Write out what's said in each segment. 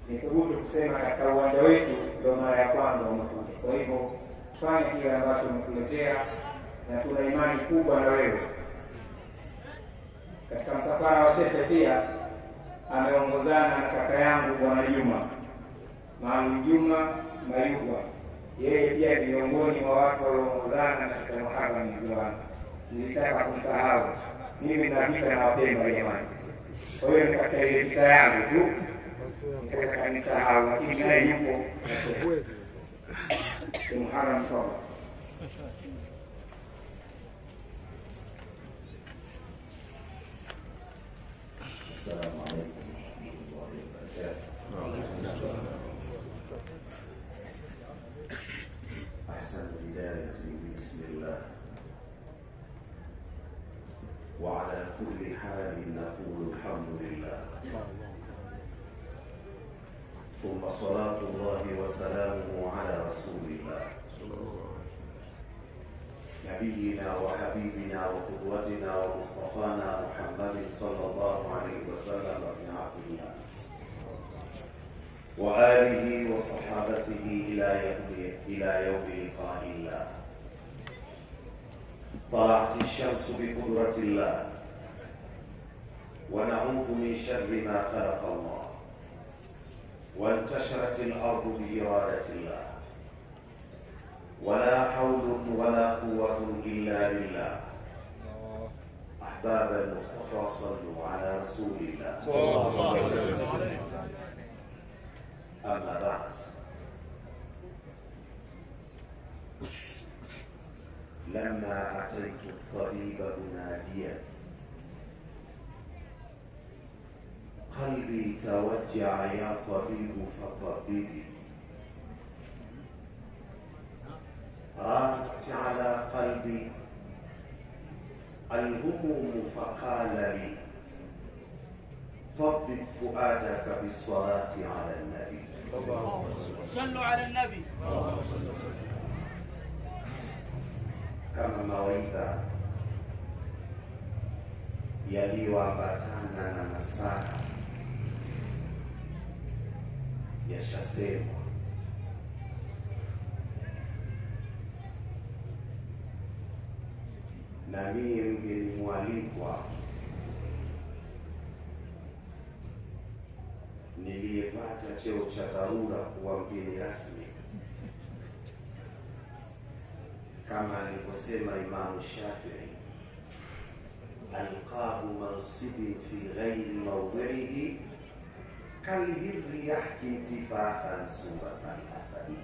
ni thubutu kusema katika uwanja wetu ndio mara ya kwanza umekuja. Kwa hivyo fanya kile ambacho umekuletea, na tuna imani kubwa na wewe. Katika msafara wa shehe pia ameongozana na kaka yangu Bwana Juma Maalum Juma Mayugwa, yeye pia ni miongoni mwa watu walioongozana katika Muharram Ziwani. Nilitaka kumsahau mimi, na vita na Wapemba jamani. Kwa hiyo ni katika ile vita yangu tu nikataka nisahau, lakini naye yupo Muharram toba السلام عليكم ورحمة الله وبركاته. أحسن البداية بسم الله وعلى كل حال نقول الحمد لله ثم صلاة الله وسلامه على رسول الله نبينا وحبيبنا وقدوتنا ومصطفانا محمد صلى الله عليه وسلم بن عبد الله وآله وصحابته إلى يوم إلى يوم لقاء الله طلعت الشمس بقدرة الله ونعوذ من شر ما خلق الله وانتشرت الأرض بإرادة الله ولا حول ولا قوة إلا بالله أحباب المصطفى صلوا على رسول الله أما بعد لما أتيت الطبيب مناديا قلبي توجع يا طبيب فطببي رانت على قلبي الهموم فقال لي طبب فؤادك بالصلاة على النبي صلوا على النبي kama mawaidha yaliyoambatana na nasaha yashasemwa na mie mgeni mwalikwa niliyepata cheo cha dharura kuwa mgeni rasmi kama alivyosema Imamu Shafii, alqahu mansibin fi ghairi mawdhihi kalhirri yahki intifakhan suratan asadi.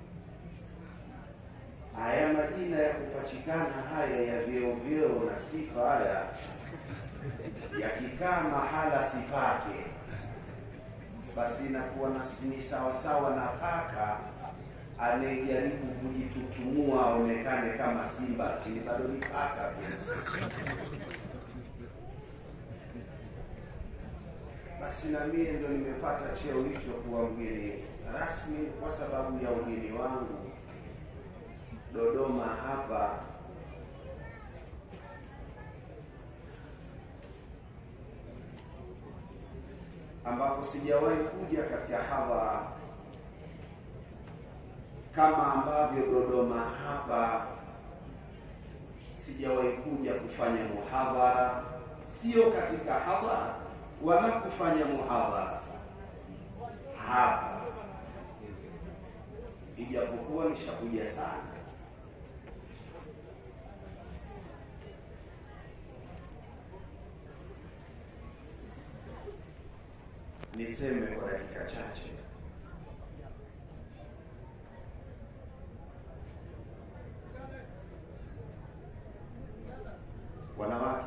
Haya majina ya kupachikana haya ya vyeo vyeo na sifa haya yakikaa mahala sipake, basi inakuwa nasi ni sawasawa na paka anayejaribu kujitutumua aonekane kama simba, lakini bado ni paka tu. Basi na mie ndo nimepata cheo hicho kuwa mgeni rasmi kwa sababu ya ugeni wangu Dodoma hapa ambapo sijawahi kuja katika hadhara kama ambavyo Dodoma hapa sijawahi kuja kufanya muhadhara, sio katika hadhara wala kufanya muhadhara hapa, ijapokuwa nishakuja sana. Niseme kwa dakika chache wanawake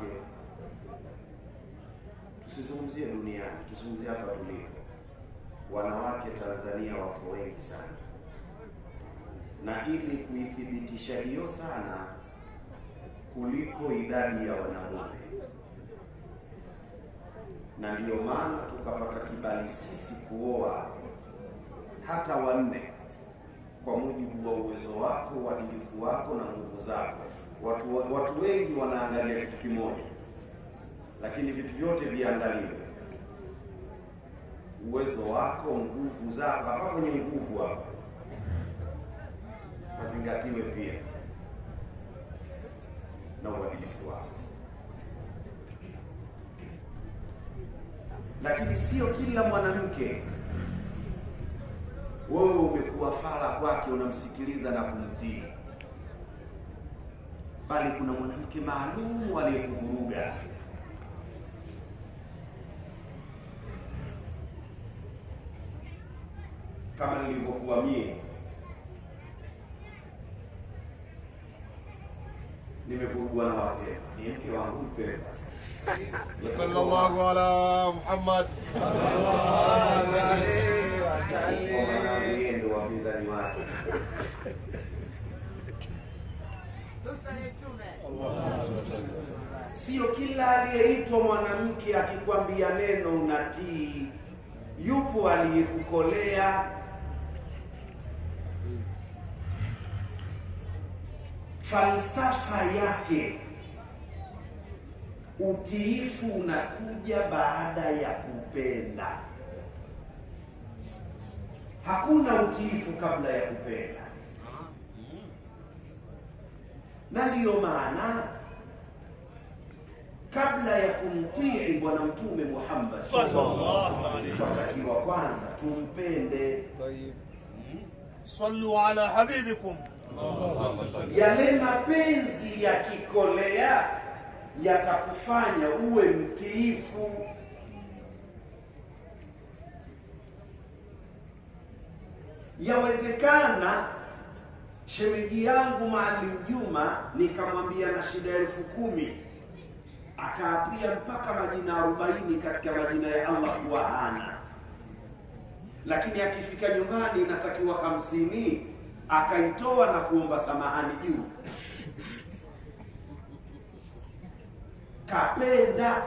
tusizungumzie duniani, tuzungumzie hapa tulipo. Wanawake Tanzania wako wengi sana, na ili kuithibitisha hiyo sana kuliko idadi ya wanamume, na ndiyo maana tukapata kibali sisi kuoa hata wanne kwa mujibu wa uwezo wako, uadilifu wako na nguvu zako. Watu, watu wengi wanaangalia kitu kimoja, lakini vitu vyote viangaliwe. uwezo wako, nguvu zako, hapa kwenye nguvu hapa mazingatiwe pia na uadilifu wako, lakini sio kila mwanamke wewe umekuwa fara kwake, unamsikiliza na kumtii, bali kuna mwanamke maalum aliyekuvuruga. Kama nilivyokuwa mie, nimevurugwa na Wapemba, ni mke wangu Mpemba. صلى الله على محمد Kwa maana yeye ndo wapinzani wake. Sio kila aliyeitwa mwanamke akikwambia neno unatii. Yupo aliyekukolea falsafa yake. Utiifu unakuja baada ya kupenda. Hakuna utiifu kabla ya kupenda, na ndiyo maana kabla ya kumtii Bwana Mtume Muhammad tunatakiwa kwanza tumpende. صلوا على حبيبكم Yale mapenzi yakikolea yatakufanya uwe mtiifu. Yawezekana shemeji yangu Maalim Juma nikamwambia na shida elfu kumi akaapia mpaka majina arobaini katika majina ya Allah kuwa hana, lakini akifika nyumbani inatakiwa hamsini akaitoa na kuomba samahani juu. Kapenda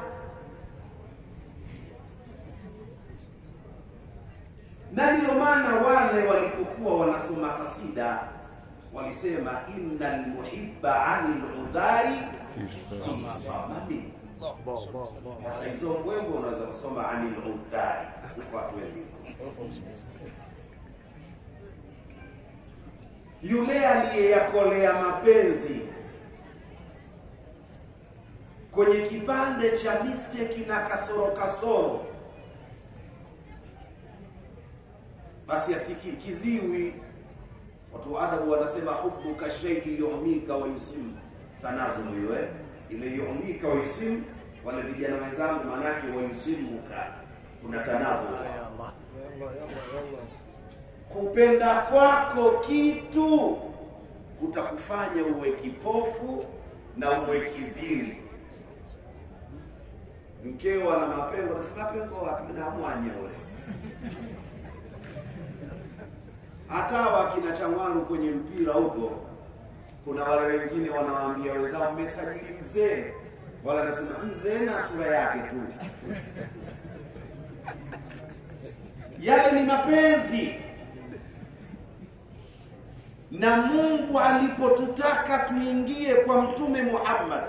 na ndiyo maana wale walipokuwa wanasoma kasida walisema innal muhibba anil udhari fi samami. Sasa hizo mbwembwe unaweza kusoma anil udhari huko watu wengi yule aliyeyakolea mapenzi kwenye kipande cha mistake na kasoro kasoro, basi asiki kiziwi. Watu wa adabu wanasema hubuka shay'i yuhmika wa yusim tanazumu, hiyo eh, ile yuhmika wa yusim. Wale vijana wenzangu, manake wa yusimuka, kuna tanazumu kupenda kwako kitu kutakufanya uwe kipofu na uwe kiziwi. Mkeo ana mapengo, nasema pengo wapi? Na mwanya ule hata wakina Changwaru kwenye mpira huko, kuna wale wengine wanawaambia wenzao, mmesajili mzee, wala anasema mzee na sura yake tu. Yale ni mapenzi na Mungu alipotutaka tuingie kwa Mtume Muhammad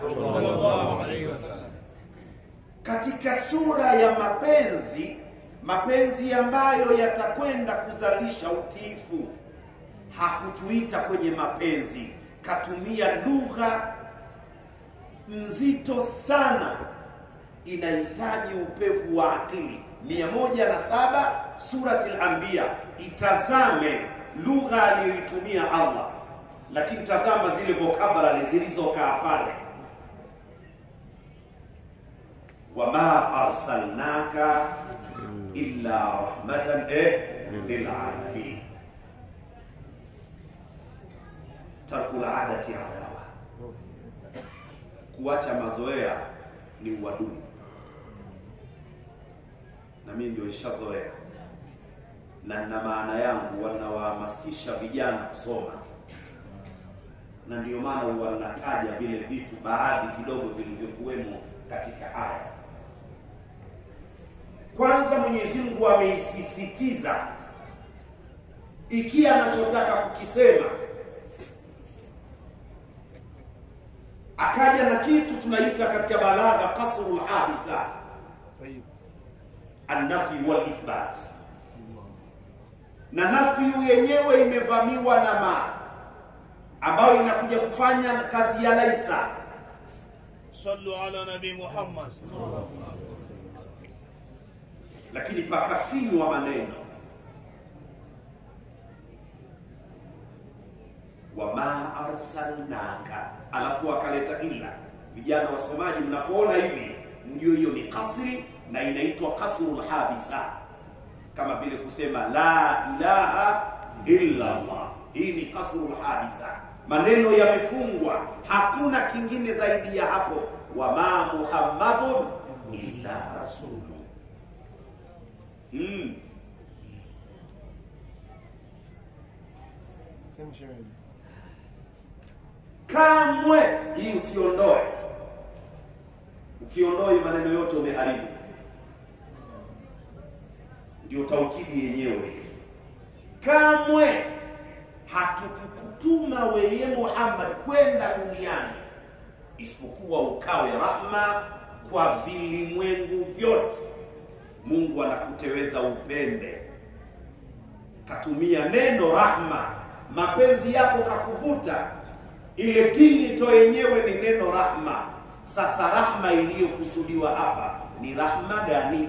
katika sura ya mapenzi, mapenzi ambayo yatakwenda kuzalisha utiifu, hakutuita kwenye mapenzi, katumia lugha nzito sana, inahitaji upevu wa akili. mia moja na saba Surati al-Anbiya, itazame lugha aliyoitumia Allah, lakini tazama zile vocabulary zilizokaa pale, wama arsalnaka illa rahmatan eh, lilalamin. Tarkul adati adawa, kuacha mazoea ni uadui, na mimi ndio nishazoea na na maana yangu wanawahamasisha vijana kusoma, na ndiyo maana wanataja vile vitu baadhi kidogo vilivyokuwemo katika aya. Kwanza Mwenyezi Mungu ameisisitiza ikia anachotaka kukisema, akaja na kitu tunaita katika balagha kasrul habisa annafi wal ithbat, na nafi yenyewe imevamiwa na ma ambayo inakuja kufanya kazi ya laisa. صلوا على نبي محمد lakini pakafinywa maneno wama arsalnaka, alafu akaleta illa. Vijana wasomaji, mnapoona hivi mjue hiyo ni kasri na inaitwa kasrul habisa, kama vile kusema la ilaha illa Allah. Hii ni kasrul habisa, maneno yamefungwa, hakuna kingine zaidi ya hapo. Wama muhammadun illa rasulu mm. kamwe hii usiondoe. Ukiondoe maneno yote umeharibu. Ndio taukidi yenyewe. Kamwe hatukukutuma weye Muhammad kwenda duniani isipokuwa ukawe rahma kwa vilimwengu vyote. Mungu anakuteweza upende, katumia neno rahma, mapenzi yako kakuvuta ile kilito yenyewe ni neno rahma. Sasa rahma iliyokusudiwa hapa ni rahma gani?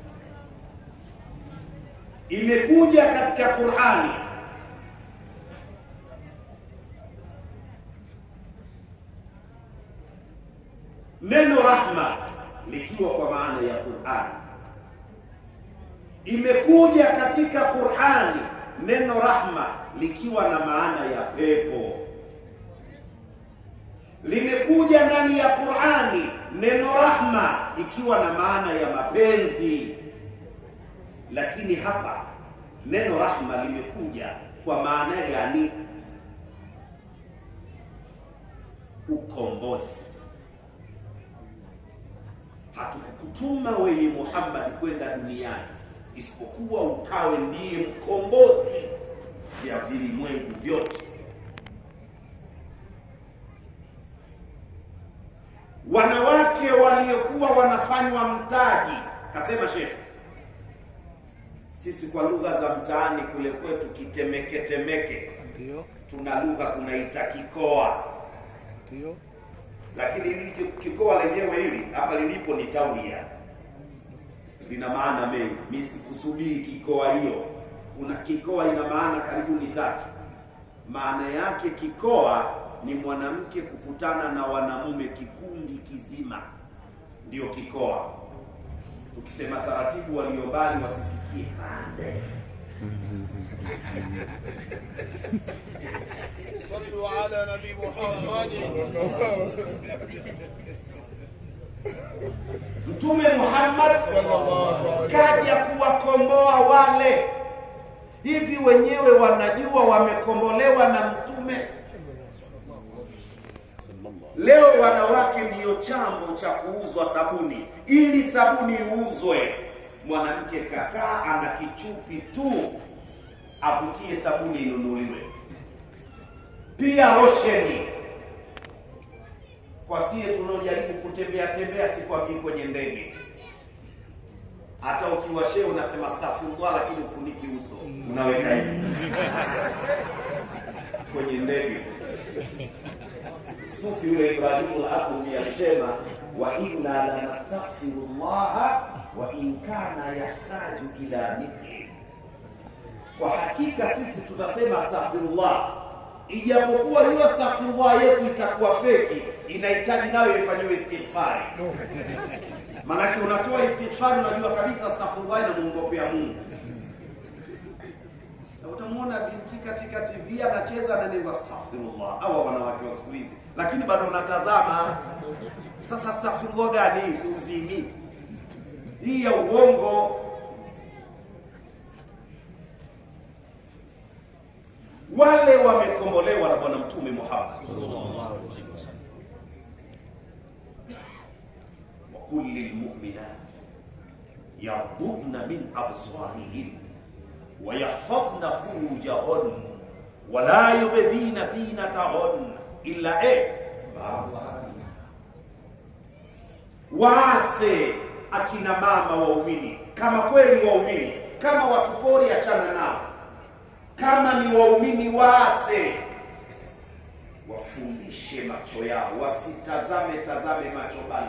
Imekuja katika Qur'ani neno rahma likiwa kwa maana ya Qur'ani. Imekuja katika Qur'ani neno rahma likiwa na maana ya pepo limekuja ndani ya Qur'ani neno rahma ikiwa na maana ya mapenzi, lakini hapa neno rahma limekuja kwa maana gani? Ukombozi. Hatukukutuma wewe Muhammad kwenda duniani isipokuwa ukawe ndiye mkombozi ya vilimwengu vyote. wanawake waliokuwa wanafanywa mtaji, kasema shekhe, sisi kwa lugha za mtaani kule kwetu kitemeke temeke, Ndio, tuna lugha tunaita kikoa, ndio. lakini hili kikoa lenyewe hili hapa lilipo ni taulia, lina maana mengi. Mimi sikusudii kikoa hiyo, kuna kikoa ina maana karibu ni tatu. Maana yake kikoa ni mwanamke kukutana na wanamume kikundi kizima, ndio kikoa. Tukisema taratibu, walio mbali wasisikie pande. صلوا على نبي محمد Mtume Muhammad kaja kuwakomboa wale hivi, wenyewe wanajua wamekombolewa na mtume. Leo wanawake ndiyo chambo cha kuuzwa sabuni. Ili sabuni iuzwe, mwanamke kakaa ana kichupi tu avutie sabuni inunuliwe. Pia rosheni kwa sie tunaojaribu kutembea tembea, sikwambii kwenye ndege. Hata ukiwa shehe unasema astaghfirullah, lakini ufuniki uso, unaweka hivi kwenye ndege. Sufi yule Ibrahimu al-Aqmi alisema wa inna la nastaghfirullaha wa in kana yahtaju ila mithli, kwa hakika sisi tutasema astaghfirullah ijapokuwa hiyo astaghfirullah yetu itakuwa feki, inahitaji nayo ifanyiwe istighfari. Maanake unatoa istighfari, unajua kabisa astaghfirullah inamuongopea Mungu. Na utamwona binti katika TV anacheza na neno astaghfirullah, hawa wanawake wa siku hizi, lakini bado unatazama. Sasa astaghfirullah gani? Uzimi hii ya uongo. Wale wamekombolewa na Bwana Mtume Muhammad وقل للمؤمنات يغضضن من أبصارهن ويحفظن فروجهن ولا يبدين زينتهن إلا إيه ما ظهر منها. waase akina mama waumini kama kweli waumini. Kama watu pori, achana nao. Kama ni waumini, waase, wafundishe macho yao, wasitazame tazame macho bali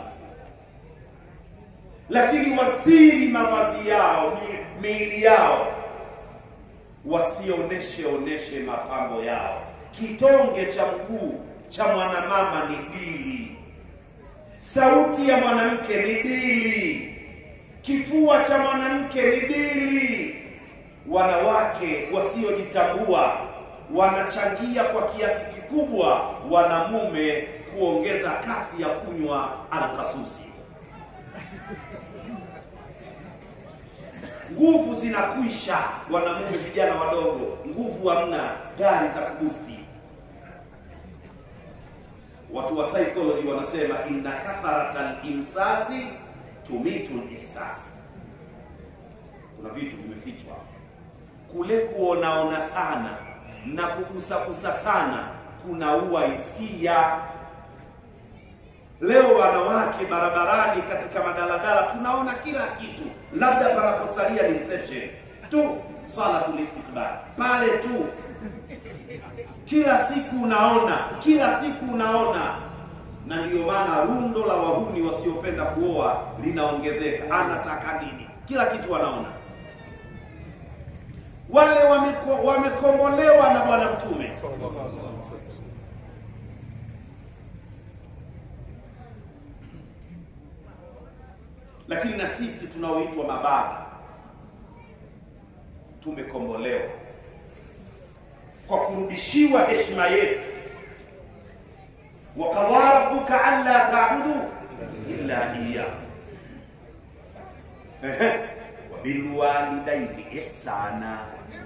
lakini wastiri mavazi yao, mi- miili yao, wasioneshe oneshe mapambo yao. Kitonge cha mguu cha mwanamama ni dili, sauti ya mwanamke ni dili, kifua cha mwanamke ni dili. Wanawake wasiojitambua wanachangia kwa kiasi kikubwa wanamume kuongeza kasi ya kunywa alkasusi. nguvu zinakwisha, wanamume vijana wadogo, nguvu hamna, gari za kubusti. Watu wa psychology wanasema inna kathrata limsasi tumitu lihsas. Kuna vitu vimefichwa kule, kuonaona sana na kugusagusa sana kunaua hisia. Leo wanawake barabarani, katika madaladala, tunaona kila kitu, labda panaposalia ni reception tu, salatul istiqbal pale tu. Kila siku unaona, kila siku unaona, na ndiyo maana rundo la wahuni wasiopenda kuoa linaongezeka. Anataka nini? Kila kitu wanaona. Wale wameko, wamekombolewa na Bwana Mtume lakini na sisi tunaoitwa mababa tumekombolewa kwa kurudishiwa heshima yetu. wakadha rabbuka alla ta'budu illa iyyah wabilwalidaini ihsana.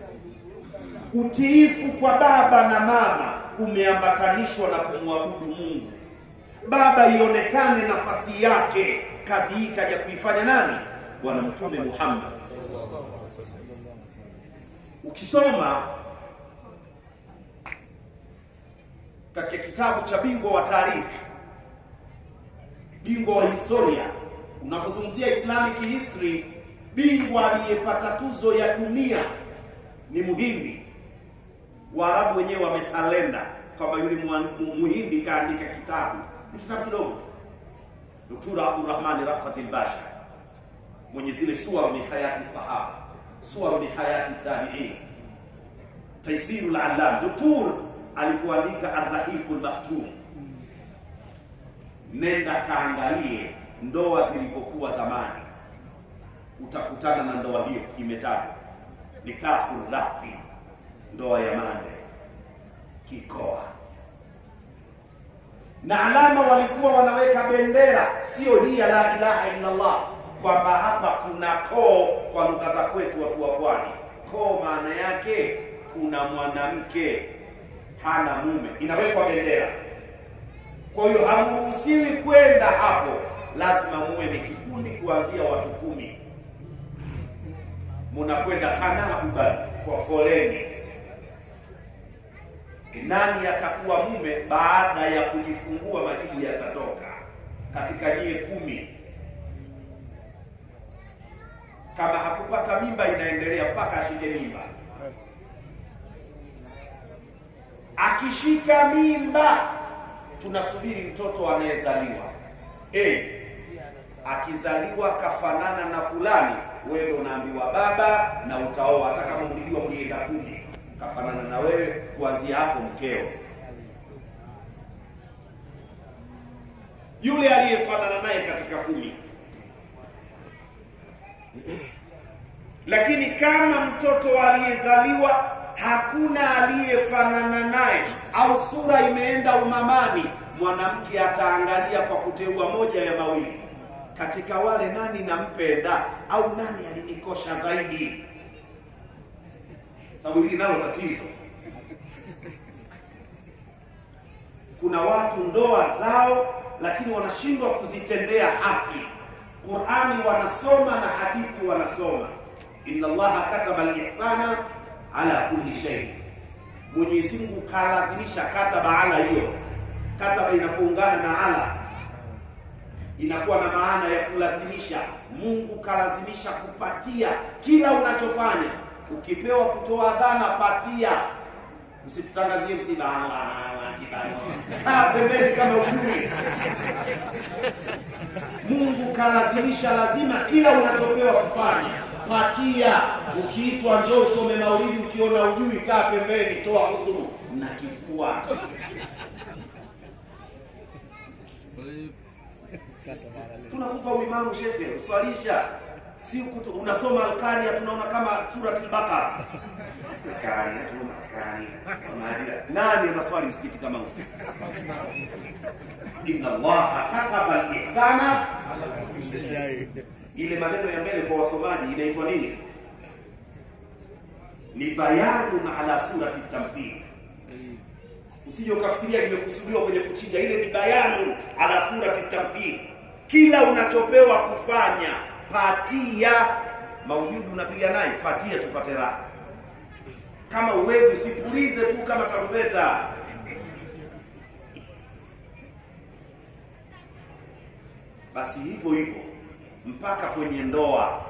Utiifu kwa baba na mama umeambatanishwa na kumwabudu Mungu. Baba ionekane nafasi yake. Kazi hii kaja kuifanya nani? Bwana Mtume Muhammad. Ukisoma katika kitabu cha bingwa wa taarikhi, bingwa wa historia, unapozungumzia Islamic history, bingwa aliyepata tuzo ya dunia ni Muhindi. Waarabu wenyewe wamesalenda kwamba yule mwa- Muhindi kaandika kitabu, ni kitabu kidogo tu Dr. Abdurrahman Rafat al-Basha mwenye zile suwar min hayati sahaba, suwar min hayati tabi'in, Taisirul Allam. Dr. alipoandika Ar-Rahiqul Maktum, nenda kaangalie ndoa zilivyokuwa zamani, utakutana na ndoa hiyo imetajwa, nikahul raqi, ndoa ya mande, kikoa na alama walikuwa wanaweka bendera, sio hii ya la ilaha illa Allah, kwamba hapa kuna koo. Kwa lugha za kwetu watu wa pwani, koo maana yake kuna mwanamke hana mume, inawekwa bendera. Kwa hiyo hamuruhusiwi kwenda hapo, lazima muwe ni kikundi kuanzia watu kumi, munakwenda tanahuban kwa foleni nani atakuwa mume baada ya kujifungua, majibu yatatoka katika nyie kumi. Kama hakupata mimba, inaendelea mpaka ashike mimba. Akishika mimba, tunasubiri mtoto anayezaliwa. Eh, akizaliwa kafanana na fulani, wewe ndo unaambiwa baba na utaoa, hata kama mlijua mlienda kumi kafanana na wewe, kuanzia hapo mkeo. Yule aliyefanana naye katika kumi. Lakini kama mtoto aliyezaliwa hakuna aliyefanana naye au sura imeenda umamani, mwanamke ataangalia kwa kuteua moja ya mawili, katika wale nani nampenda au nani alinikosha zaidi sababu hili nalo tatizo. Kuna watu ndoa zao, lakini wanashindwa kuzitendea haki. Qurani wanasoma na hadithi wanasoma, inna Allaha kataba al-ihsana ala kulli shay. Mwenyezi Mungu kalazimisha kataba ala hiyo. Kataba inapoungana na ala inakuwa na maana ya kulazimisha. Mungu kalazimisha kupatia kila unachofanya. Ukipewa kutoa dhana, patia. Usitutangazie msiba, "Ah, ah, ah, kibali." kaa pembeni kama ujui. Mungu kalazimisha, lazima kila unachopewa kufanya patia. Ukiitwa njoo usome maulidi, ukiona ujui, kaa pembeni, toa udhuru na kifua. Tunakupa uimamu shekhe, uswalisha si kutu, unasoma Alkaria, tunaona kama suratul Baqara. Alkaria tu Alkaria, Alkaria. Nani anaswali msikiti kama huu? Inna Allaha kataba al-ihsana ile maneno ya mbele kwa wasomaji inaitwa nini? Ni bayanun ala surati tamthil. Usije ukafikiria limekusudiwa kwenye kuchinja, ile ni bayanun ala surati tamthil. Kila unachopewa kufanya patia. Maulidi unapiga naye, patia tupate raha. Kama uwezi usipulize tu kama tarumbeta. Basi hivyo hivyo mpaka kwenye ndoa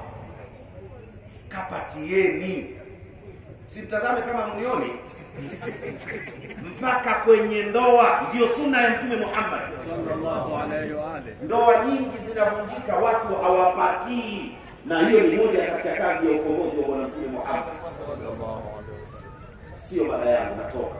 kapatieni, simtazame kama mnioni. mpaka kwenye ndoa ndio sunna ya Mtume Muhammad. sallallahu alayhi wa alihi Ndoa nyingi zinavunjika, watu hawapatii, na hiyo ni moja katika kazi ya ukombozi wa Bwana Mtume Muhammad. Sio mada yangu, natoka.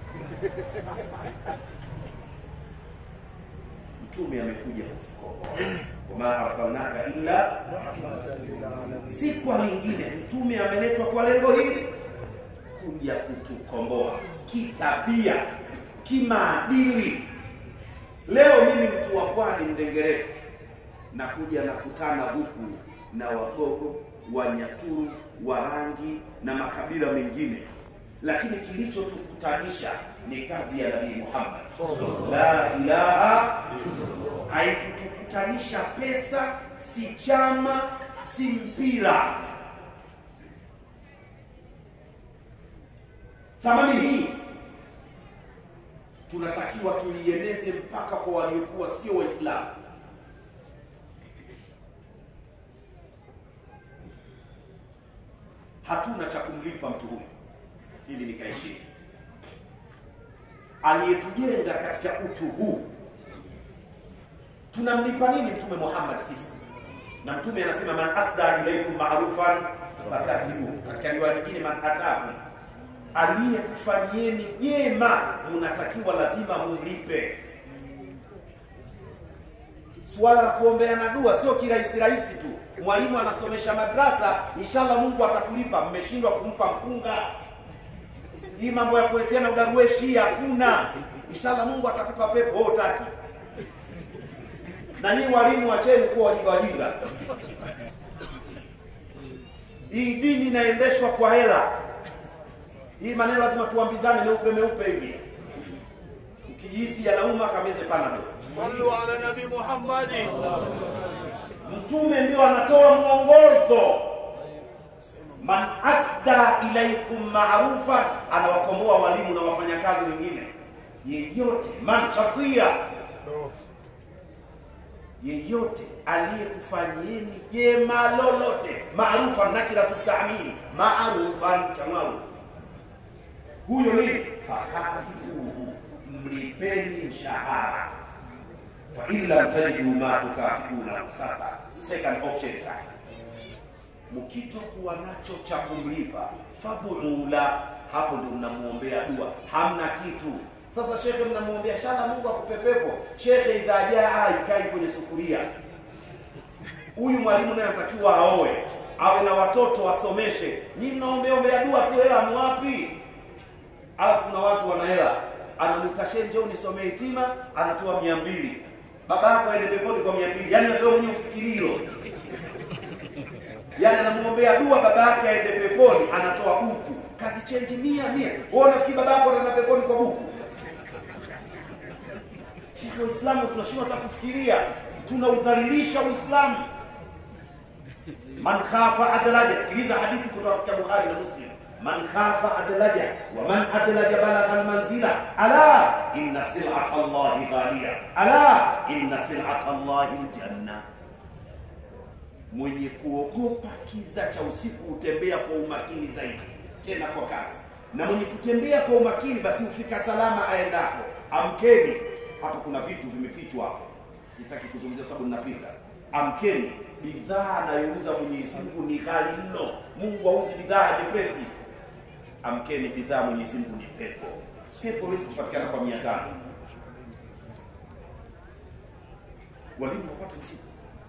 Mtume amekuja kutukomboa, wama arsalnaka illa si kwa lingine. Mtume ameletwa kwa lengo hili, kuja kutukomboa kitabia, kimaadili. Leo mimi mtu wa pwani Mdengereko, nakuja nakutana huku na Wagogo, Wanyaturu, Warangi na makabila mengine, lakini kilichotukutanisha ni kazi ya Nabii Muhammad la ilaha haikutukutanisha pesa, si chama, si mpira. Thamani hii tunatakiwa tuieneze mpaka kwa waliokuwa sio Waislamu. Hatuna cha kumlipa mtu huyu, ili nikae chini. Aliyetujenga katika utu huu tunamlipa nini Mtume Muhammad sisi? Na Mtume anasema man asda ilaikum ma'rufan fakathibu, katika riwaya nyingine man atakum, aliyekufanyieni jema mnatakiwa lazima mumlipe. Suala la kuombeana dua sio kirahisi rahisi tu. Mwalimu anasomesha madrasa, inshallah Mungu atakulipa. Mmeshindwa kumpa mpunga, hii mambo ya kuleteana udarueshi hakuna. Inshallah Mungu atakupa pepo, wewe utaki na nyinyi walimu wacheni kuwa wajinga wajinga. Hii dini inaendeshwa kwa hela. Hii maneno lazima tuambizane meupe meupe hivi. Ukijihisi yanauma kameze panado. صلوا على نبي محمد Mtume ndio anatoa mwongozo. Man asda ilaikum ma'rufan, anawakomoa walimu na wafanyakazi wengine. Yeyote man shatia yeyote aliyekufanyieni jema lolote, maarufan nakiratu ta'min, maarufan chamaru, huyo nini? Fakafiuhu, mlipeni mshahara. Fa in lam tajidu ma tukafiuna. Sasa second option, sasa mkitokuwa nacho cha kumlipa, fadhuu la, hapo ndio mnamuombea dua, hamna kitu sasa shekhe, mnamwombea shala Mungu akupe pepo. Shekhe, idha jaa ikai kwenye sufuria. Huyu mwalimu naye anatakiwa aoe, awe na watoto, wasomeshe. Nyinyi mnaombea ombea dua tu, hela mwapi? Alafu kuna watu wana hela, anamwita shehe, njoo nisomee hitima, anatoa mia mbili. Baba yako aende peponi kwa mia mbili, yaani natoa mwenye ufikiri hilo yaani anamwombea dua baba yake aende peponi, anatoa buku, kazi chenji mia mia. Wewe unafikiri baba yako anaenda peponi kwa buku? Sisi Waislamu tunashindwa hata kufikiria, tunaudhalilisha Uislamu. Man khafa adraja, sikiliza hadithi kutoka katika Bukhari na Muslim. man khafa adlaja wa man adlaja balagha almanzila ala inna sil'ata allahi ghaliya ala inna sil'ata allahi aljanna mwenye kuogopa kiza cha usiku hutembea kwa umakini zaidi tena kwa kasi na mwenye kutembea kwa umakini basi hufika salama aendapo amkeni hapo kuna vitu vimefichwa hapo sitaki kuzungumzia sababu ninapita amkeni bidhaa anayouza mwenyezi mungu ni ghali mno mungu auzi bidhaa jepesi amkeni bidhaa mwenyezi mungu ni pepo pepo hawezi kupatikana kwa mia tano walimu wapate mzigo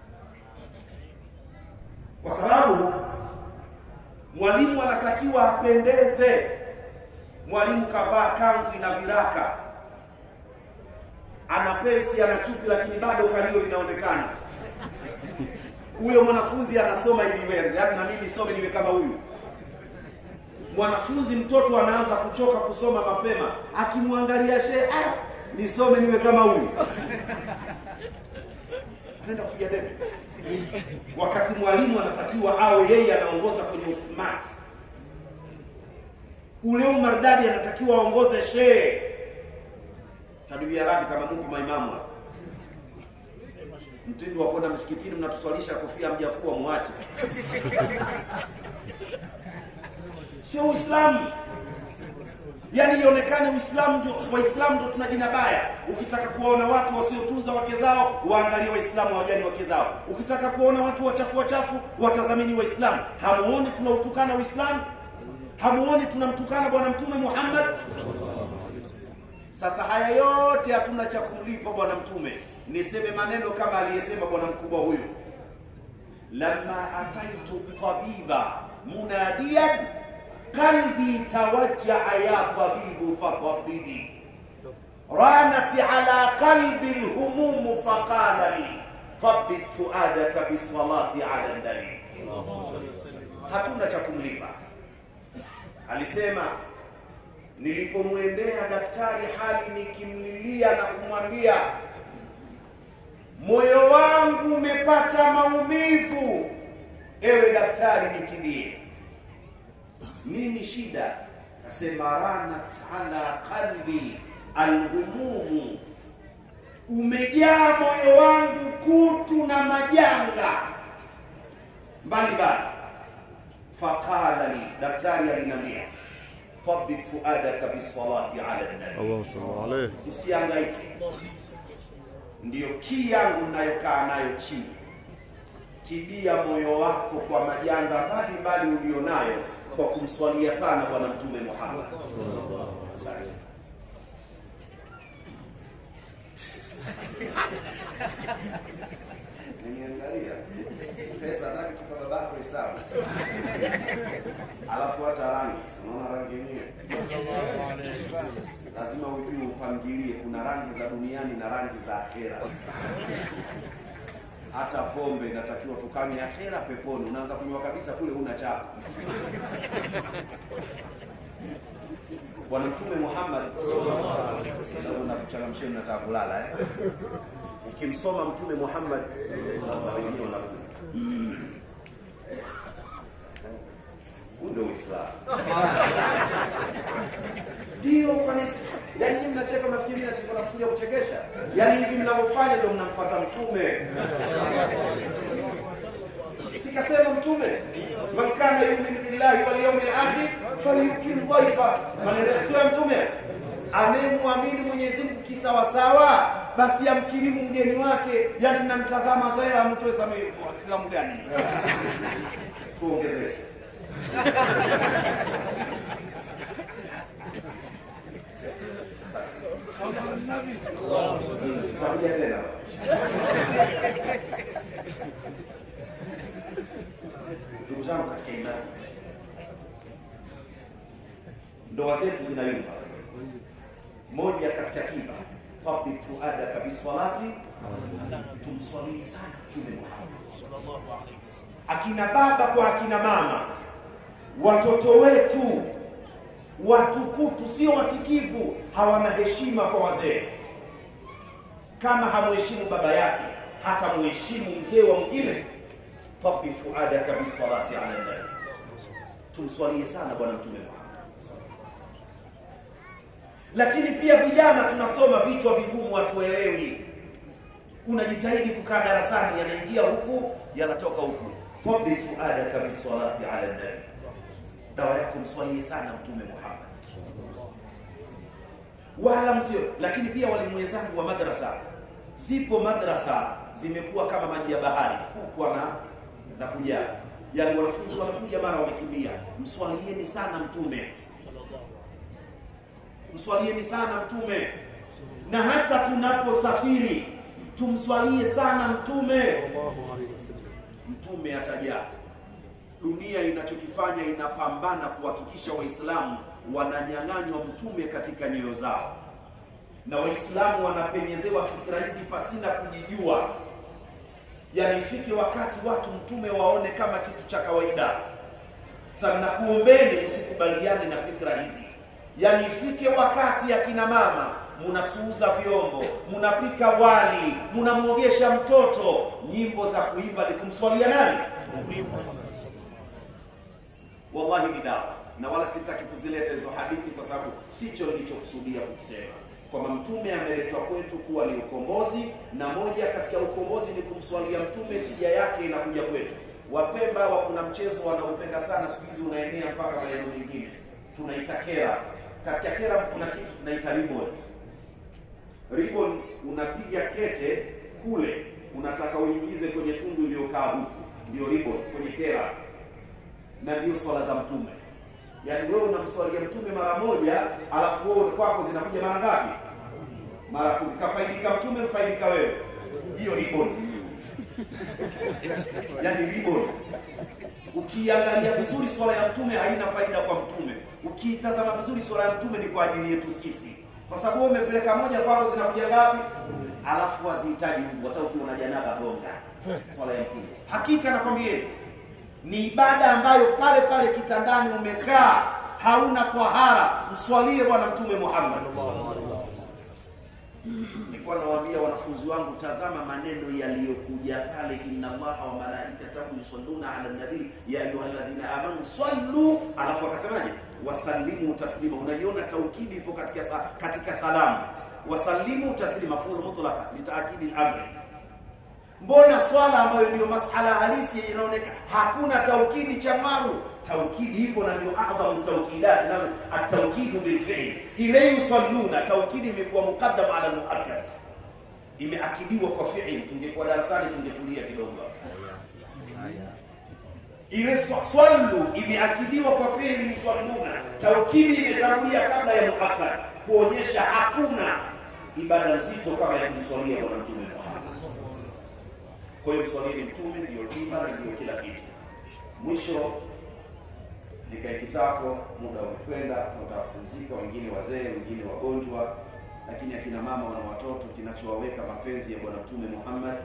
kwa sababu mwalimu anatakiwa apendeze mwalimu kavaa kanzu ina viraka ana pensi ana chupi lakini bado kalio linaonekana huyo mwanafunzi anasoma ili wewe yaani na mimi some niwe kama huyu mwanafunzi mtoto anaanza kuchoka kusoma mapema akimwangalia shehe ah, nisome niwe kama huyu anaenda kupiga debe wakati mwalimu anatakiwa awe yeye anaongoza kwenye usmart ule umardadi anatakiwa aongoze shehe taduia radhi kama mupo maimamu hapa. mtindo wa kwenda msikitini mnatuswalisha kofia mjafua mwache sio uislamu yaani ionekane uislamu ndio waislamu ndio tuna jina baya ukitaka kuwaona watu wasiotunza wake zao waangalie waislamu hawajali wake zao ukitaka kuwaona watu wachafu wachafu watazamini waislamu hamuoni tunautukana uislamu hamuoni tunamtukana bwana mtume muhammad sasa haya yote hatuna cha kumlipa bwana mtume niseme maneno kama aliyesema bwana mkubwa huyu lama ataitu tabiba munadiyan qalbi tawajjaa ya tabibu fatabibi ranat ala qalbi lhumumu faqala li tabit fuadaka bisalati ala nabi hatuna cha kumlipa alisema nilipomwendea daktari hali nikimlilia na kumwambia moyo wangu umepata maumivu ewe daktari nitibie nini shida kasema ranat ala qalbi alhumumu umejaa moyo wangu kutu na majanga mbalimbali faqala li daktari alinambia tabik fuadaka bisalati ala nabi اللهم صل عليه usiangaike ndiyo kii yangu nayokaa nayo chini tibia moyo wako kwa majanga mbalimbali ulionayo kwa kumswalia sana bwana mtume muhammad Asante. Nimeangalia. pesa nataka tupa babako hesabu alafu hata rangi si unaona rangi yenyewe lazima ujue upangilie kuna rangi za duniani na rangi za akhera hata pombe inatakiwa tukanywe akhera peponi unaanza kunywa kabisa kule huna chako bwana mtume muhammad na kuchangamshia mnataka kulala eh? ukimsoma mtume muhammad wengine wanakuja huu ndio uislamu ndio kanisa yaani nyinyi mnacheka mnafikiri mimi nacheka nakusudia kuchekesha yaani hivi mnavyofanya ndio mnamfuata mtume sikasema mtume man kana yuminu billahi wal yawmil akhir falyukim dhaifa maneno sio ya mtume anayemwamini Mwenyezi Mungu kisawasawa basi amkirimu mgeni wake yani mnamtazama hata yeye amtoe samehe Waislamu gani tuongezee Tutakuja tena. Ndugu zangu katika imani, ndoa zetu zinayumba. Moja katika tiba tabik fuadaka bisalati, tumswalie sana Mtume Muhammad akina baba kwa akina mama, watoto wetu watukutu, sio wasikivu, hawana heshima kwa wazee. Kama hamheshimu baba yake, hata muheshimu mzee wa mwingine. Tabi fuadaka bisalati ala nabi, tumswalie sana bwana mtume Muhammad. Lakini pia vijana tunasoma vichwa vigumu, hatuelewi. Unajitahidi kukaa darasani, yanaingia huku yanatoka huku. Tabi fuadaka bisalati ala nabi, dawa yako mswalie sana mtume Muhammad wala msio. Lakini pia walimu wenzangu wa madrasa, zipo madrasa zimekuwa kama maji ya bahari, kupwa na na kujaa, yaani wanafunzi wanakuja mara wamekimbia. Mswalieni sana mtume, mswalieni sana mtume, na hata tunaposafiri tumswalie sana mtume. Mtume atajaa dunia inachokifanya inapambana kuhakikisha Waislamu wananyang'anywa mtume katika nyoyo zao, na Waislamu wanapenyezewa fikra hizi pasina kujijua. Yani ifike wakati watu mtume waone kama kitu cha kawaida. Sasa nakuombeni msikubaliane na fikra hizi. Yani ifike wakati akina mama munasuuza vyombo, munapika wali, munamwogesha mtoto, nyimbo za kuimba ni kumswalia nani? Wallahi ni dawa, na wala sitaki kuzileta hizo hadithi kwa sababu sicho nilichokusudia kusema, kwamba mtume ameletwa kwetu kuwa ni ukombozi, na moja katika ukombozi ni kumswalia mtume. Tija yake inakuja kwetu. Wapemba wa kuna mchezo wanaupenda sana siku hizi, unaenea mpaka maeneo mengine, tunaita kera. Katika kera kuna kitu tunaita ribbon. Ribbon unapiga kete kule, unataka uingize kwenye tundu iliyokaa huku, ndio ribbon kwenye kera na ndio swala za mtume. Yaani wewe unamswalia mtume mara moja, alafu wewe kwako zinakuja mara ngapi? Mara kumi. Kafaidika mtume, mfaidika wewe. Hiyo ribbon, yaani ribbon. Ukiangalia vizuri swala ya mtume haina faida kwa mtume, ukiitazama vizuri swala ya mtume ni kwa ajili yetu sisi, kwa sababu wewe umepeleka moja, kwako zinakuja ngapi? Alafu hazihitaji Mungu, hata ukiwa na janaba gonga swala ya mtume. Hakika nakwambieni ni ibada ambayo pale pale kitandani umekaa hauna tahara, mswalie bwana mtume Muhammad. Nilikuwa nawaambia wanafunzi wangu, tazama maneno yaliyokuja pale, inna allaha wa malaikatahu yusalluna ala nabii ya ayyuhalladhina amanu sallu, alafu akasemaje? Wasallimu taslima. Unaiona taukidi ipo katika sa, katika salamu, wasallimu taslima, mafudhu mutlaka litaakidi al-amri Mbona swala ambayo ndio masala halisi inaonekana hakuna taukidi cha mwaru? Taukidi ipo na ndio adhamu taukidati, na ataukidu bilfi'l. Ile yusalluna, taukidi imekuwa muqaddam ala muakkad, imeakidiwa kwa fi'il. Tungekuwa darasani tungetulia kidogo. Ile swallu imeakidiwa kwa fi'il yusalluna, taukidi imetangulia kabla ya muakkad, kuonyesha hakuna ibada nzito kama ya kumswalia bwana mtume Muhammad. Kwa hiyo mswalini mtume ndio tiba na ndio kila kitu. Mwisho nikae kitako, muda umekwenda, tunataka kupumzika, wengine wazee, wengine wagonjwa, lakini akina mama wana watoto, kinachowaweka mapenzi ya bwana mtume Muhammad.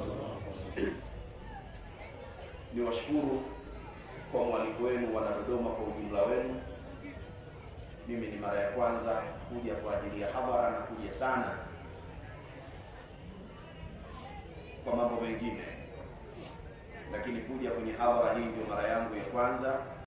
Ni washukuru kwa mwaliko wenu wana Dodoma kwa ujumla wenu. Mimi ni mara ya kwanza kuja kwa ajili ya habara na kuja sana kwa mambo mengine, lakini kuja kwenye hadhara hii ndio mara yangu ya kwanza.